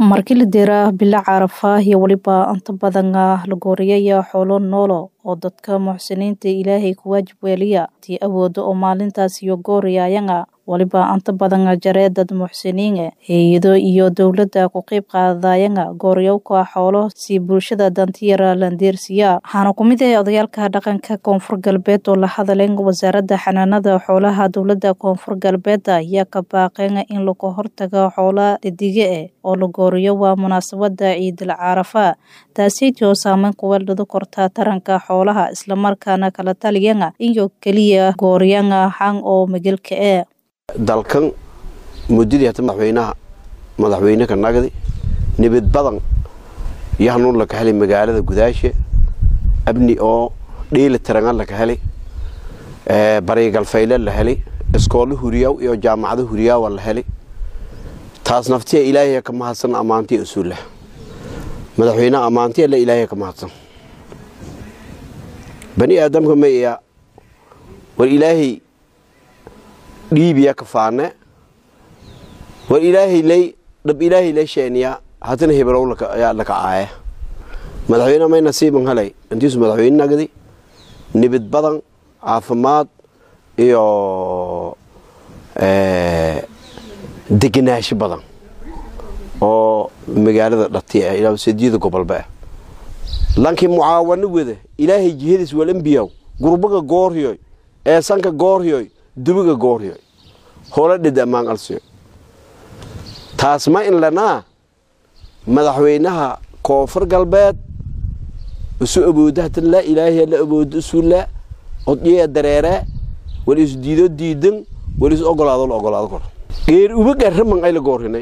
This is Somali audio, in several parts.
markii la diraa bila carafa iyo weliba inta badan la gooriyaya xoolo noolo oo dadka muxsiniinta ilaahay ku waajib weeliya tii awooda oo maalintaas iyo gooriyayanga waliba inta badan jaree dad muxsiniin hay-ado iyo dowladda ku qeyb qaadayanga gooryowka xoolo si bulshada dantiyara landeersiya waxaana ku mid ah odayaalka dhaqanka koonfur galbeed oo la hadaleen wasaaradda xanaanada xoolaha dowladda koonfur galbeed ayaa ka baaqeen in laga hortago xoola dhidige eh oo la gooriyo waa munaasabada ciidil carafa taaseytii oo saameyn kuweeldhado korta taranka xoolaha islamarkaana kala taliyanga iyo keliya gooriyanga xan oo magelka e dalkan muddadii hata madaxweynaha madaxweyne ka nagdi nibad badan iyo hanuun laka helay magaalada gudaasha abni oo dhiili tirangan laka helay barigalfayle la helay iskoolo huriyaw iyo jaamacado huriyaawa la helay taas naftiya ilaahay ka mahadsan ammaantiya usuulah madaxweyneha ammaantiya la ilaahay ka mahadsan bani aadamka maya war ilaahay dhiibiya kafaane war ilaahay lay dhab ilaahay lay sheeniya hatana hebrow yaa laka caaya madaxweyne may nasiiban helay intiisu madaxweyne nagdi nibid badan caafimaad iyo degenaansho badan oo magaalada dhatiya ilaa sadiyada gobolba ah lankii mucaawano wada ilaahay jihadiis walambiyaw gurbaga gooryoy eesanka gooryoy dubiga gooryoy hola dhid ammaan alsiyo taas ma in lanaa madaxweynaha koonfur galbeed isu awooda hatan laa ilaahay la awoodo isuulaa odyeya dareeree wal is diido diidan wal is ogolaado la ogolaado kor geer ubaga raman ay la goorrinay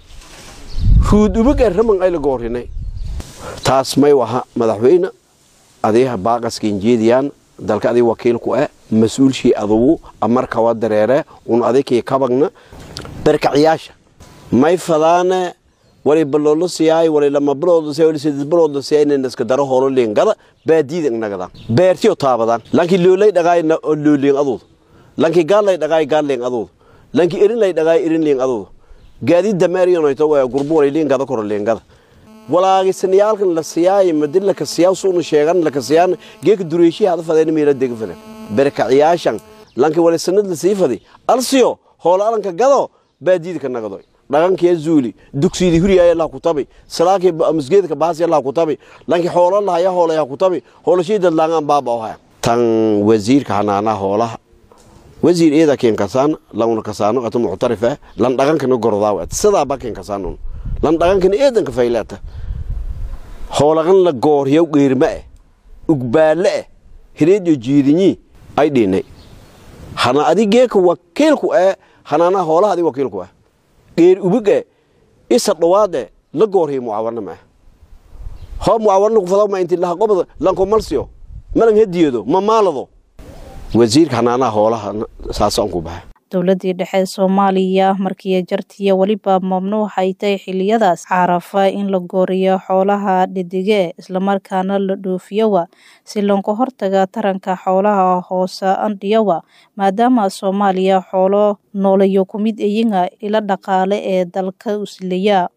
ruud ubaga raman ay la goorrinay taas may waha madaxweyne adiha baaqaskiin jeediyaan dalka adig wakiilku ah mas-uulshii adugu amarkawa dareere un adikii kabagna barkaciyaasha may fadaane wali baloolo siyaay wali lama biloodo siyaay wali saddeed biloodo siyaay inay iska daro hoolo leengada baadiida nagadan beertiyo taabadan lanki loolay dhagaay looleen aduud lanki gaallay dhagaay gaalleen aduud lanki erinlay dhagaay erinleen aduud gaadiid dameeriyonayto waa gurbo wali leengada koro leengada walaagisaniyaalkan la siyaay madin laka siyaa suuna sheegan laka siyaan geeka dureeshihi hada fadeen meela dega fadan barkaciyaashan lanki wali sanad la sii fadi alsiyo hoolo alanka gado baadiida ka nagadoy dhaqankee zuuli dugsiidii huriyaaya allah ku tabi salaakii masgeedka baasi allah ku tabi lanki xoolo lahaya hoolaya ku tabi hoolashii dadlaangaan baaba ohaya tan wasiirka xanaanaha hoolaha wasiir eeda keen kasaan launa kasaano ata muctarif ah lan dhaqankana gordaaw sidaaba keen kasaanon lan dhaqankana eedanka faylaata hoolaqan la gooryaw geerma ah ugbaale ah hireedyo jiidinyi ay dhinay hana adigeeka wakiilku ah hanaanaha hoolaha adi wakiilku ah geer ubiga isa dhawaade la goorhiyo mucaawana ma ah hoo mucaawana kufadaw ma inti laha qobada lanko malsiyo malan hediyado ma maalado wasiirka xanaanaha hoolaha saasaan ku baxa dowladii dhexe soomaaliya markii jartiya weliba mamnuuxay tahay xiliyadaas carafa in la gooriyo xoolaha dhidige islamarkaana la dhoofiyowa si loonka hortaga taranka xoolaha hoose andhiyowa maadaama soomaaliya xoolo noolayo ku mid ayinga ila dhaqaale ee dalka usleya